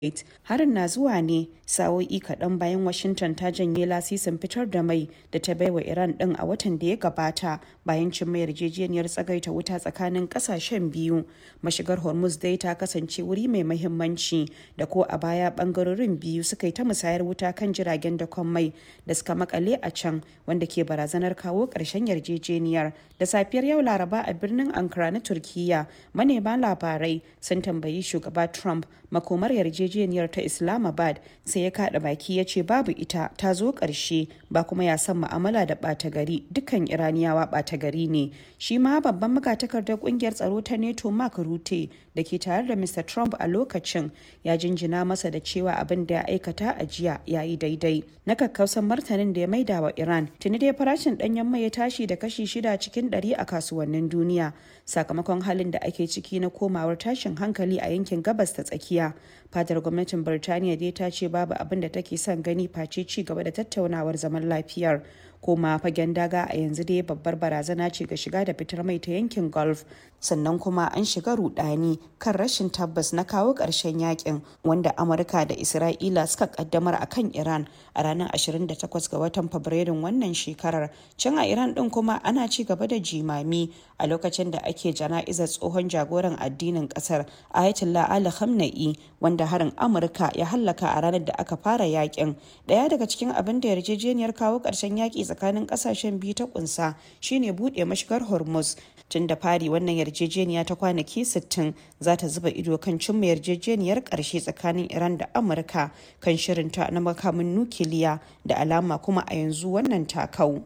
Harin na zuwa ne sa'o'i kaɗan bayan Washington ta janye lasisin fitar da mai da ta baiwa Iran ɗin a watan da ya gabata bayan cimma yarjejeniyar tsagaita wuta tsakanin ƙasashen biyu. Mashigar Hormuz dai ta kasance wuri mai mahimmanci da ko a baya ɓangarorin biyu suka yi ta musayar wuta kan jiragen dakon mai da suka makale a can wanda ke barazanar kawo ƙarshen yarjejeniyar. Da safiyar yau Laraba a birnin Ankara na Turkiyya, manema labarai sun tambayi shugaba Trump makomar yarjejeniyar ta Islamabad sai ya kada baki ya ce babu ita ta zo ƙarshe ba kuma ya san ma'amala da ɓata gari dukkan Iraniyawa ɓata gari ne. Shi ma babban magatakardar ƙungiyar tsaro ta NATO Mark Rutte da ke tare da Mr. Trump a lokacin ya jinjina masa da cewa abin da ya aikata a jiya ya yi daidai. Na kakkausan martanin da ya maida wa Iran tuni dai farashin ɗanyen mai ya tashi da kashi shida cikin ɗari a kasuwannin duniya sakamakon halin da ake ciki na komawar tashin hankali a yankin gabas ta tsakiya. Fadar gwamnatin Birtaniya dai ta ce babu abin da take son gani face ci gaba da tattaunawar zaman lafiyar. koma fagen daga a yanzu dai babbar barazana ce ga shiga da fitar mai ta yankin gulf sannan kuma an shiga rudani kan rashin tabbas na kawo ƙarshen yakin wanda amurka da isra'ila suka kaddamar a kan iran a ranar 28 ga watan fabrairun wannan shekarar can a iran din kuma ana ci gaba da jimami a lokacin da ake jana'izar tsohon jagoran addinin kasar ayatollah ali khamenei wanda harin amurka ya hallaka a ranar da aka fara yakin daya daga cikin abin da yarjejeniyar kawo ƙarshen yaki tsakanin kasashen biyu ta kunsa shine bude mashigar hormuz tun da fari wannan yarjejeniya ta kwanaki 60 za ta zuba ido kan cimma yarjejeniyar karshe tsakanin iran da amurka kan shirinta na makamin nukiliya da alama kuma a yanzu wannan takau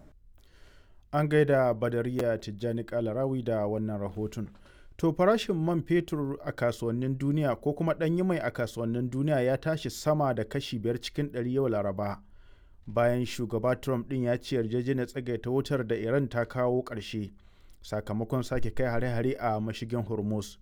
an gaida badariya tijjani kalarawi da wannan rahoton to farashin man fetur a kasuwannin duniya ko kuma ɗanyi mai a kasuwannin duniya ya tashi sama da kashi biyar cikin ɗari yau laraba bayan shugaba trump din ya ce yarjejeniyar tsagaita wutar da iran ta kawo ƙarshe sakamakon sake kai hare-hare a mashigin hormuz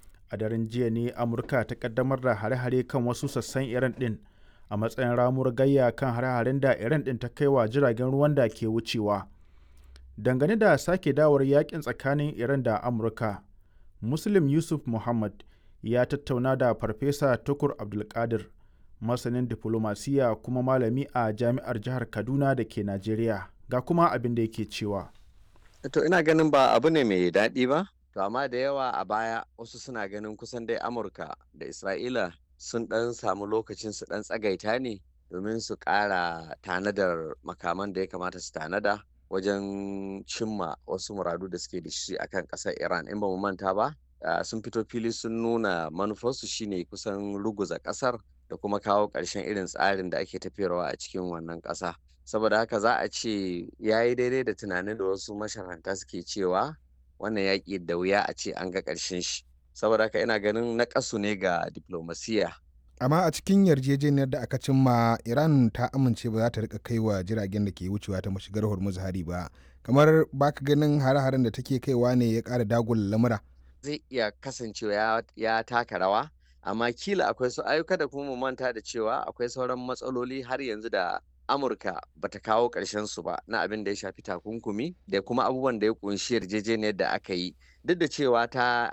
a daren jiya ne amurka ta kaddamar da hare-hare kan wasu sassan iran din a matsayin ramuwar gayya kan hare-haren da iran din ta kai wa jiragen ruwan da ke wucewa dangane da sake dawar yakin tsakanin iran da amurka muslim yusuf muhammad ya tattauna da farfesa tukur abdulkadir masanin diflomasiya kuma malami a jami'ar jihar kaduna da ke najeriya ga kuma abin da yake cewa to ina ganin ba abu ne mai daɗi ba to amma da yawa a baya wasu suna ganin kusan dai amurka da isra'ila sun ɗan samu lokacin su ɗan tsagaita ne domin su ƙara tanadar makaman da ya kamata su tanada wajen cimma wasu muradu da suke da shi akan ƙasar iran in ba mu manta ba sun fito fili sun nuna manufarsu shine kusan ruguza ƙasar da kuma kawo ƙarshen irin tsarin da ake tafiyarwa a cikin wannan ƙasa saboda haka za a ce ya yi daidai da tunanin da wasu masharanta suke cewa wannan yaƙi da wuya a ce an ga ƙarshen shi saboda haka ina ganin na ƙasu ne ga diplomasiya amma a cikin yarjejeniyar da aka cimma iran ta amince ba za ta rika kai wa jiragen da ke wucewa ta mashigar hormuz hari ba kamar baka ganin hare-haren da take kaiwa ne ya ƙara dagula lamura zai iya kasancewa ya taka rawa amma kila akwai su ayyuka da kuma mu manta da cewa akwai sauran matsaloli har yanzu da amurka bata kawo ƙarshen su ba na abin da ya shafi takunkumi da kuma abubuwan da ya kunshi yarjejeniyar da aka yi duk da cewa ta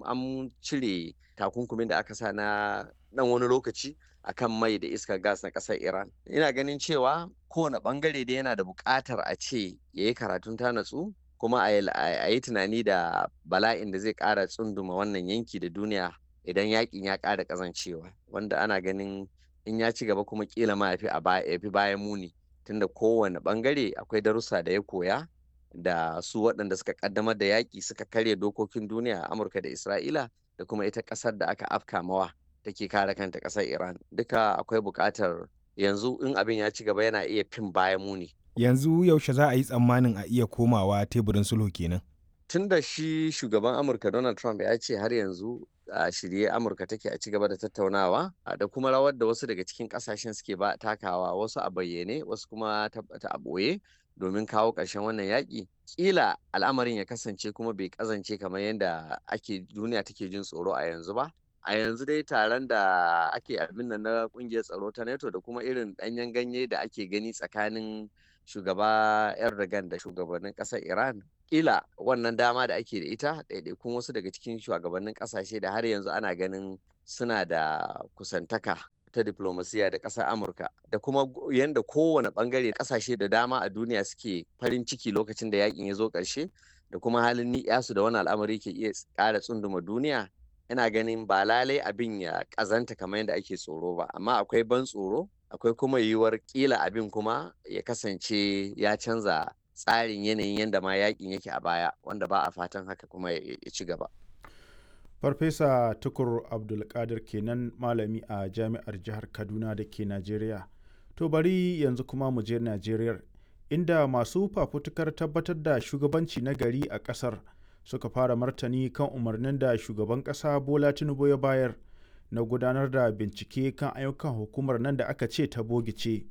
an cire takunkumin da aka sa na dan wani lokaci akan mai da iskar gas na ƙasar iran ina ganin cewa kowane bangare da yana da buƙatar a ce ya yi karatun ta natsu kuma a yi tunani da bala'in da zai ƙara tsunduma wannan yanki da duniya idan yakin ya ƙara ƙazancewa wanda ana ganin in ya ci gaba kuma kila ma ya fi bayan muni tunda kowane bangare akwai darussa da ya koya da su waɗanda suka ƙaddamar da yaƙi suka karya dokokin duniya a amurka da isra'ila da kuma ita ƙasar da aka afka mawa take kare kanta ƙasar iran duka akwai buƙatar yanzu in abin ya ci gaba yana iya fin bayan muni yanzu yaushe za a yi tsammanin a iya komawa teburin sulhu kenan tun da shi shugaban amurka donald trump ya ce har yanzu a shirye amurka take a ci gaba da tattaunawa da kuma rawar da wasu daga cikin kasashen suke ba takawa wasu a bayyane wasu kuma ta a ɓoye domin kawo ƙarshen wannan yaƙi ƙila al'amarin ya kasance kuma bai ƙazance kamar yadda ake duniya take jin tsoro a yanzu ba a yanzu dai taron da ake abin nan na ƙungiyar tsaro ta nato da kuma irin ɗanyen ganye da ake gani tsakanin shugaba erdogan da shugabannin ƙasar iran kila wannan dama da ake da ita ɗaiɗaikun wasu daga cikin shugabannin ƙasashe da har yanzu ana ganin suna da kusantaka ta diplomasiya da ƙasar amurka da kuma yadda kowane ɓangare ƙasashe da dama a duniya suke farin ciki lokacin da yakin ya zo ƙarshe da kuma halin ni'yasu da wani al'amari ke iya ƙara tsunduma duniya ina ganin ba lalai abin ya ƙazanta kamar yadda ake tsoro ba amma akwai ban tsoro akwai kuma yiwuwar ƙila abin kuma ya kasance ya canza tsarin yanayin yadda ma yakin yake a baya wanda ba a fatan haka kuma ya ci gaba. farfesa tukur abdulkadir kenan malami a jami'ar jihar kaduna da ke najeriya to bari yanzu kuma mu je najeriya inda masu fafutukar tabbatar da shugabanci na gari a kasar suka fara martani kan umarnin da shugaban kasa bola tinubu ya bayar na gudanar da bincike kan ayyukan hukumar nan da aka ce ta bogice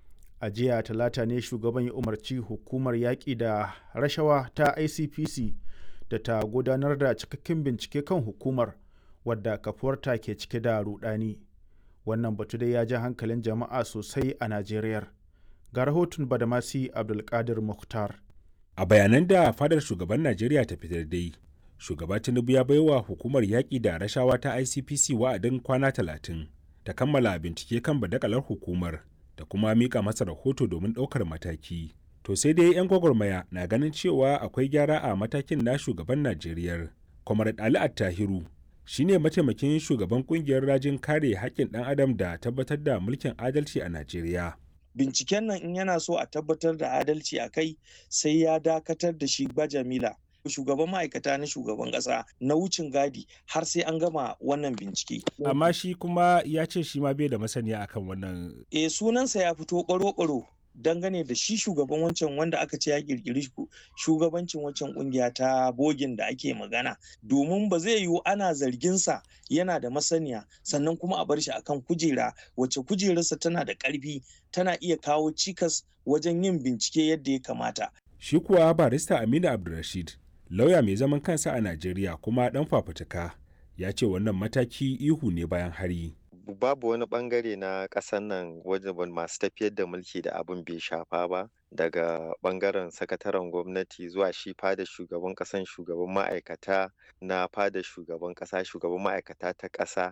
a jiya talata ne shugaban ya umarci hukumar yaƙi da rashawa ta icpc da ta gudanar da cikakken bincike kan hukumar wadda kafuwarta ke cike da rudani wannan batu dai ya ja hankalin jama'a sosai a najeriya ga rahoton badamasi abdulkadir mukhtar a bayanan da fadar shugaban najeriya ta fitar dai shugaba tinubu ya baiwa hukumar yaƙi da rashawa ta icpc wa'adin kwana talatin ta kammala bincike kan badakalar hukumar da kuma mika masa rahoto domin ɗaukar mataki to sai dai 'yan gwagwarmaya na ganin cewa akwai gyara a matakin na shugaban najeriya comrade ali attahiru shine mataimakin shugaban kungiyar rajin kare haƙƙin ɗan adam da tabbatar da mulkin adalci a najeriya binciken nan in yana so a tabbatar da adalci a kai sai ya dakatar da shi bajamila shugaban ma'aikata na shugaban ƙasa na wucin gadi har sai an gama wannan bincike. amma shi kuma ya ce shi ma bai da masaniya akan wannan e sunansa ya fito ƙwaro-ƙwaro dangane da shi shugaban wancan wanda aka ce ya kirkiri shugabancin wancan kungiya ta bogin da ake magana domin ba zai yiwu ana zarginsa yana da masaniya sannan kuma a bar shi akan kujera wacce kujerarsa tana da ƙarfi tana iya kawo cikas wajen yin bincike yadda ya kamata shi kuwa barista aminu abdulrashid lauya mai zaman kansa a najeriya kuma dan fafutuka ya ce wannan mataki ihu ne bayan hari babu wani bangare na ƙasar nan wajen masu tafiyar da mulki da abin bai shafa ba daga bangaren sakataren gwamnati zuwa shi fada shugaban ƙasan shugaban ma'aikata na fada shugaban ƙasa shugaban ma'aikata ta ƙasa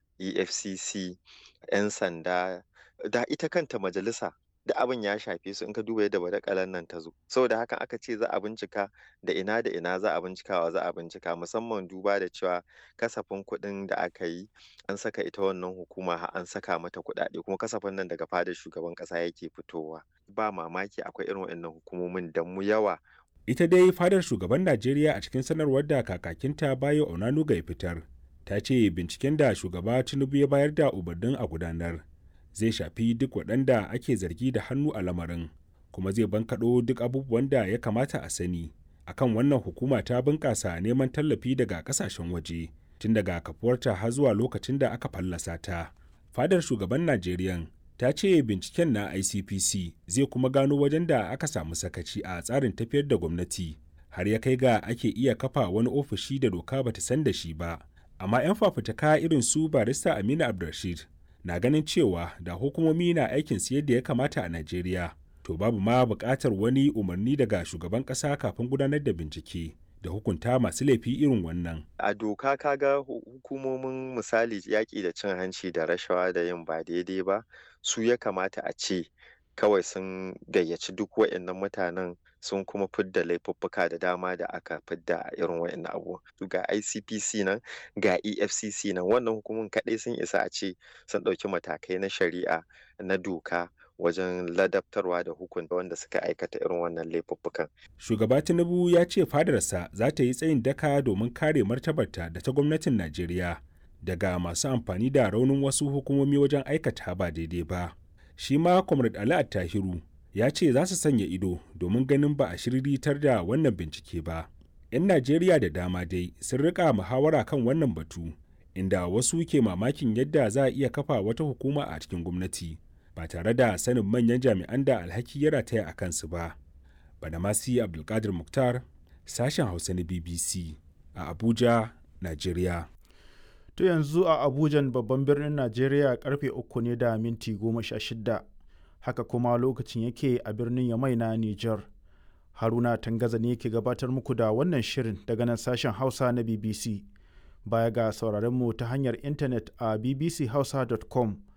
efcc 'yan sanda da ita kanta majalisa da abin ya shafe su in ka duba yadda badakalan nan ta zo saboda hakan aka ce za a bincika da ina da ina za a bincikawa za a bincika musamman duba da cewa kasafin kuɗin da aka yi an saka ita wannan hukuma har an saka mata kuɗaɗe kuma kasafin nan daga fadar shugaban ƙasa yake fitowa ba mamaki akwai irin waɗannan hukumomin da mu yawa ita dai fadar shugaban najeriya a cikin sanarwar da kakakinta bayo onanuga ya fitar ta ce binciken da shugaba tinubu ya bayar da umarnin a gudanar zai shafi duk waɗanda ake zargi da hannu a lamarin kuma zai bankaɗo duk abubuwan da ya kamata a sani akan wannan hukuma ta bunƙasa neman tallafi daga ƙasashen waje tun daga kafuwarta har zuwa lokacin da aka fallasa ta fadar shugaban najeriya ta ce binciken na icpc zai kuma gano wajen da aka samu sakaci a tsarin tafiyar da gwamnati har ya kai ga ake iya kafa wani ofishi da doka bata san da shi ba amma 'yan fafutuka irin su barista aminu abdulrashid na ganin cewa da hukumomi na aikin su yadda ya kamata a Najeriya, to babu ma buƙatar wani umarni daga shugaban ƙasa kafin gudanar da bincike da hukunta masu laifi irin wannan. A doka kaga hukumomin misali yaƙi da cin hanci da rashawa da yin ba daidai ba su ya kamata a ce kawai sun gayyaci duk waɗannan mutanen sun kuma fidda laifuffuka da dama da aka fidda a irin waɗannan abu ga icpc nan ga efcc nan wannan hukumun kaɗai sun isa a ce sun ɗauki matakai na shari'a na doka wajen ladabtarwa da hukunta wanda suka aikata irin wannan laifuffukan. Shugaba Tinubu ya ce fadarsa za ta yi tsayin daka domin kare martabarta da ta gwamnatin Najeriya daga masu amfani da raunin wasu hukumomi wajen aikata ba daidai ba. Shi ma Comrade Ali Attahiru ya ce za su sanya ido domin ganin ba a shiriritar da wannan bincike ba. 'Yan Najeriya da dama dai sun rika muhawara kan wannan batu, inda wasu ke mamakin yadda za a iya kafa wata hukuma a cikin gwamnati. ba tare da sanin manyan jami'an da alhaki ya rataya a kansu ba. Badamasi Abdulkadir Muktar, sashen Hausa na BBC a Abuja, Najeriya. To yanzu a Abujan babban birnin Najeriya karfe uku ne da minti goma sha shida. Haka kuma lokacin yake a birnin Yamai na Nijar. haruna tangaza ne ke gabatar muku da wannan shirin daga nan sashen hausa na bbc baya ga sauraron mu ta hanyar intanet a bbchausa.com